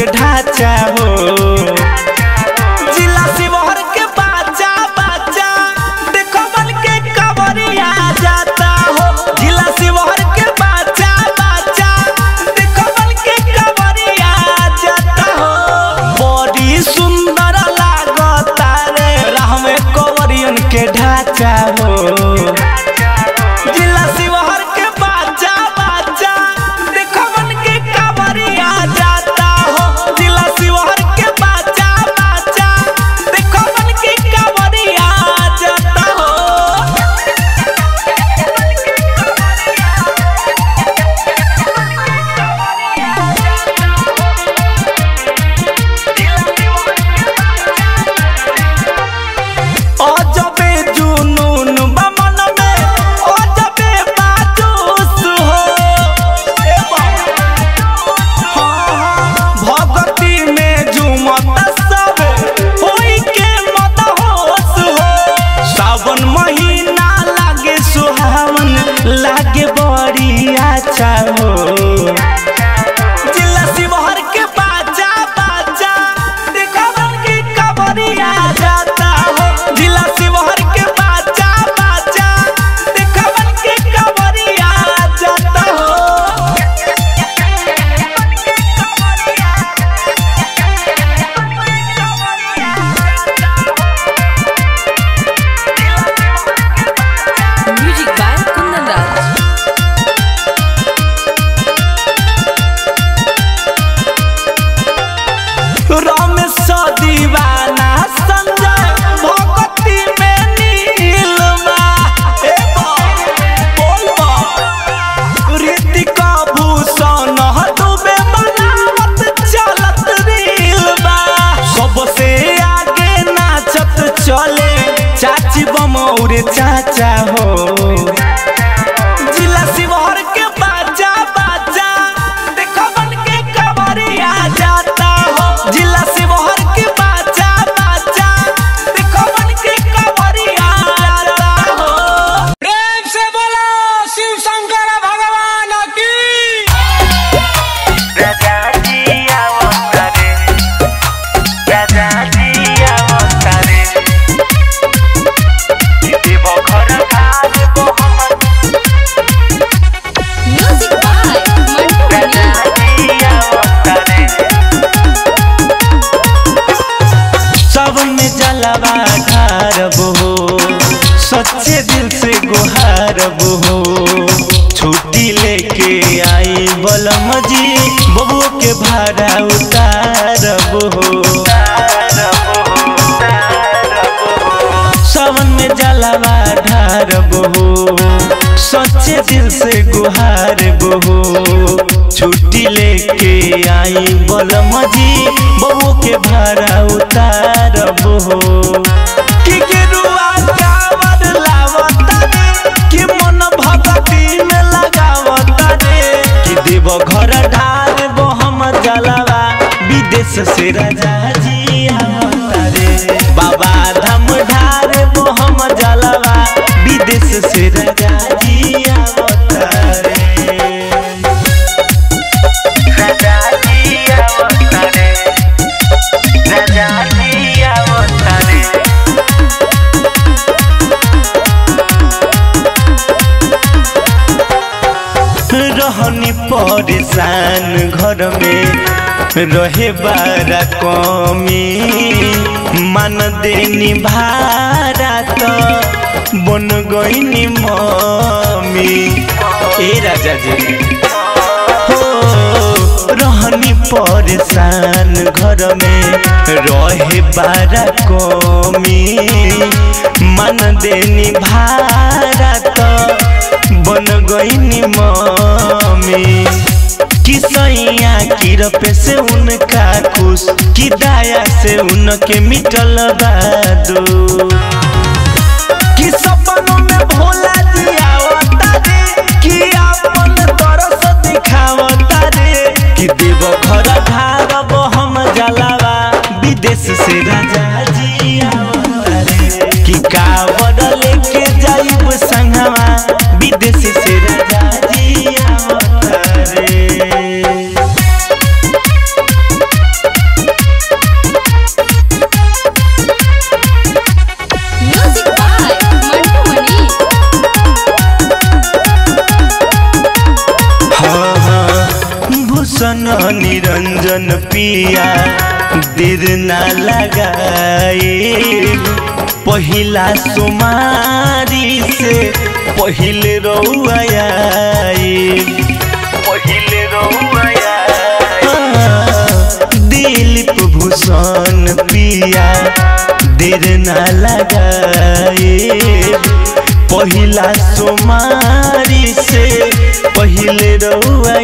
के ढांचा हो जिला शिवहर के बाचा बाचा देखो बन के कवरिया जाता हो जिला शिवहर के बाचा बाचा देखो बन के कवरिया जाता हो बड़ी सुंदर लागता रे राह में कवरियन के ढांचा हो जिला शिवहर के बाचा बाचा देखो बन के कवरिया जाता हो जिला शिवहर के बाचा बाचा देखो बन के कवरिया जाता हो अजबे जुनून बा मन में अजबे बाजूस हो ए बाबा। हाँ, भगती में झूमत सब होई के मदहोश हो सावन महीना लागे सुहावन लागे बड़ी अच्छा हो जिला शिवहर के बाजा बाजा देखा बन के कवरिया जाता हो जिला शिवहर के बाजा बाजा देखा बन के कवरिया जाता हो Music by Kundan Raj. Ramesh दीवाना संजय भगती में नीलमा ए बोल ऋतिक भूषण दुबे बनावत चलत रीलबा सबसे आगे नाचत चले चाची बमौरे चाचा हो जिला शिवहर के बाजा बाजा देखो बन के कवरिया जाता हो जिला शिवहर के बाजा बाजा देखो बन के कवरिया जाता हो प्रेम से बोलो शिव शंकर भगवान की Music by Mantu Mani. सब में जलवा ढारब हो सच्चे दिल से गुहारब हो छुट्टी लेके आई बलम जी बबू के भाड़ा उतारब हो सावन में जलवा ढारब हो सच्चे दिल से गुहारब हो छुट्टी लेके आई बलम जी बबू के भाड़ा उतारब हो कि गेरुआ कांवर लावता रे कि मन भगती में लगावता रे कि देव घर ढाल बो हम जलवा विदेश से राजा जी आवता रे बाबा धाम ढाल बो हम जलवा विदेश से राजा जी आवता रे रहनी परेशान घर में रहे बारा कमी मान देनी भारा तो बन गईनी मम्मी ए राजा जी हो रहनी परेशान घर में रहे बारा कमी मन देनी भारा तो बन गईनी मम्मी किसैया की रपे से उनका खुश की दाया से उनके मिटल बादू कि सपनों में भोला जी आवता रे कि अपन तरस दिखावता रे कि देव घर ढारब हम जलावा विदेश से राजा जी आवता रे कि कावड़ लेके जाइब संगवा विदेश से राजा जी आवता रे रंजन पिया देर ना लगाए पहिला सोमारी से पहिले रउआ पहिले रउआ दिलीप भूषण पिया देर ना लगाए पहिला सोमारी से पहिले रउआ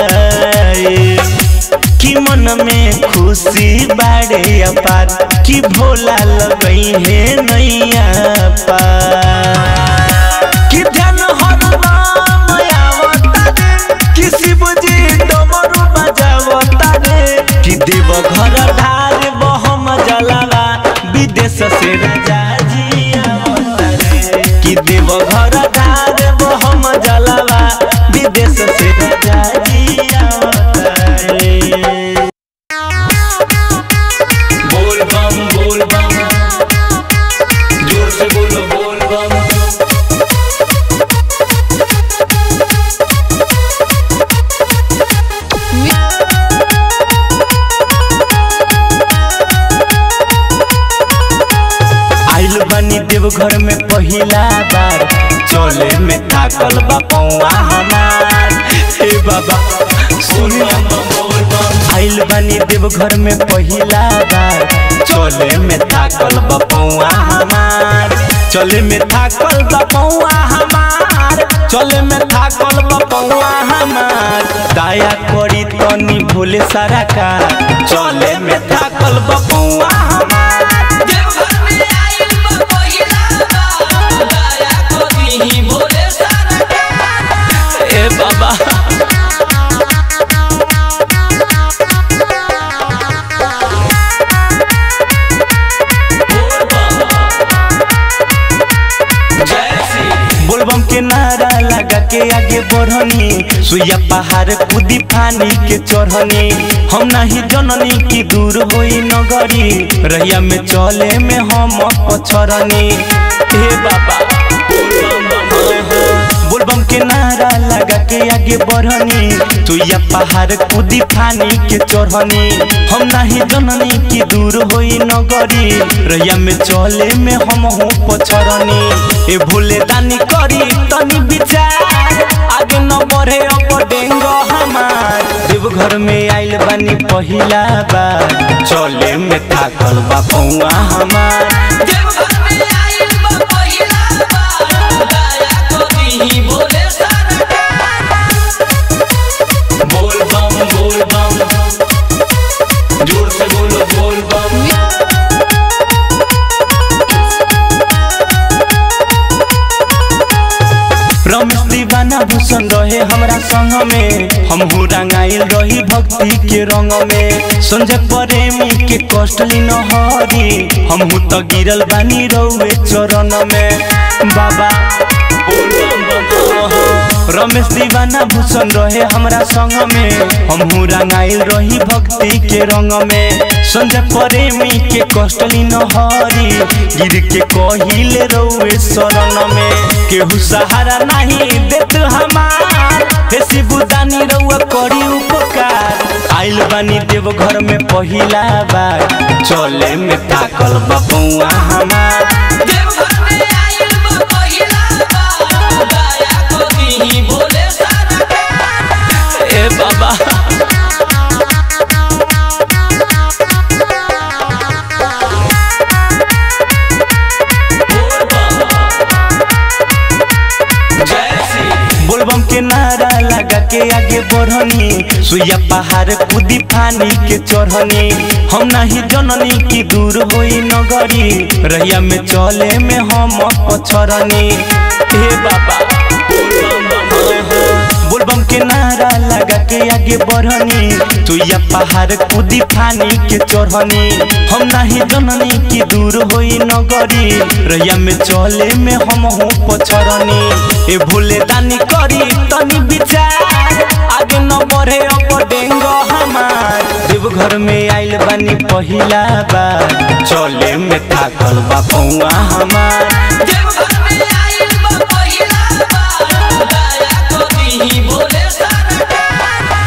कि मन में खुशी बाड़े अपार कि भोला लगई है नैया पार कि ध्यान हरदम आवता रे कि शिवजी डमरू बजावता रे कि देव घर ढार बहम जलावा विदेश से राजा जी आवता रे कि देव घर ढार बहम जलावा विदेश से राजा जी आवता रे बोल बम बोल बम जोर से बोलो बोल बम आइल बनी देवघर में पहिला बार चले में थाकल बा पौआ हमार हे बाबा सुनो आइल बनी देवघर में पहिला बार चले में थाकल बा पौआ हमार चले में थाकल बा पौआ हमार चले में थाकल बा पौआ हमार दया करी तनी भोले सारा का चले में थाकल बा पौआ हमार देवघर में आइल बा पहिला बार दया करी भोले सरकार ए बाबा जय श्री बोलबम के नारा लगा के आगे बढ़नी सुइया पहाड़ कूदी पानी के चढ़नी हम नहीं जननी की दूर होई नगरी रहिया में चले में हम पछरनी हे बाबा बोलबम के नारा लगा के आगे बढ़नी सुइया पहाड़ कूदी पानी के चढ़नी हम नहीं जननी की दूर होई नगरी रहिया में चले में हम हूँ पछरनी ए भूले दानी करी तनी विचार आगे न बढ़े अब डेंगो हमार देवघर में आइल बानी पहिला बार चले में थाकल बा पौआ हमार देवघर में आइल बा पहिला बार दया करी भोले सरकार बोल बम बोल बम जोर से बोलो बोल बम रमेश दीवाना भूषण रहे हमरा संग में हम रंगाइल रही भक्ति के रंग में संजय प्रेमी के कष्ट लीन हरी हम तो गिरल बानी रउए चरण में बाबा रमेश दीवाना भूषण रहे हमरा संग में हम रंगाइल रही भक्ति के रंग में संजय प्रेमी के कष्ट लीन हरी गिर के कहिले रउए शरण में केहू सहारा नहीं देत हमार हे शिवदानी रउआ करी उपकार आइल बानी देव घर में पहिला बार चले में ताकल बपौआ हमार देवघर में आइल बा पहिला बार दया करी भोले सरकार ए बाबा जय श्री बोलबम के नारा लगा के आगे बढ़नी सुइया पहाड़ कूदी पानी के चढ़नी हम नहीं जननी की दूर होई नगरी रहिया में चले में हम पछरनी हे बाबा बोलबम के नारा लगा के आगे बढ़नी सुइया पहाड़ कूदी पानी के चढ़नी हम नहीं जननी की दूर होई नगरी रहिया में चले में हम हूँ पछरनी ए भूले दानी करी तनी विचार आगे न बढ़े अब डेंगो हमार देवघर में आइल बानी पहिला बार चले में थाकल बा पौआ हमार देवघर